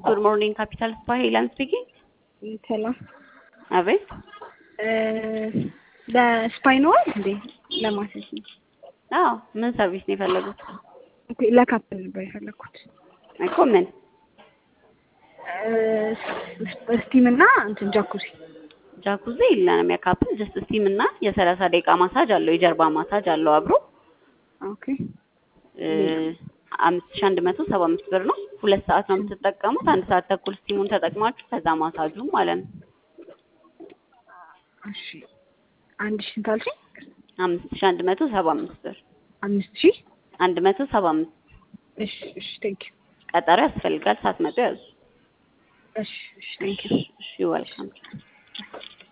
ጉድ ሞርኒንግ ካፒታል ስፓ ሄላን ስፒኪንግ። ሰላም። አቤት ለስፓይኖዋል እንዴ ለማሰስ ነው? አዎ ምን ሰርቪስ ነው የፈለጉት? ኦኬ ለካፕል ነበር የፈለኩት። እኮ ምን ስቲም እና እንትን ጃኩዚ። ጃኩዚ የለንም። የካፕል ጀስት ስቲም እና የሰላሳ ደቂቃ ማሳጅ አለው። የጀርባ ማሳጅ አለው አብሮ ኦኬ አምስት ሺህ አንድ መቶ ሰባ አምስት ብር ነው። ሁለት ሰዓት ነው የምትጠቀሙት። አንድ ሰዓት ተኩል ስቲሙን ተጠቅማችሁ ከዛ ማሳጁ ማለት ነው። እሺ አንድ ሺህ ስንት አልሽኝ? አምስት ሺህ አንድ መቶ ሰባ አምስት ብር አምስት ሺህ አንድ መቶ ሰባ አምስት እሺ እሺ ቴንክ ዩ ቀጠሮ ያስፈልጋል። ሳትመጡ ያዙ። እሺ እሺ ቴንክ ዩ እሺ ወልካም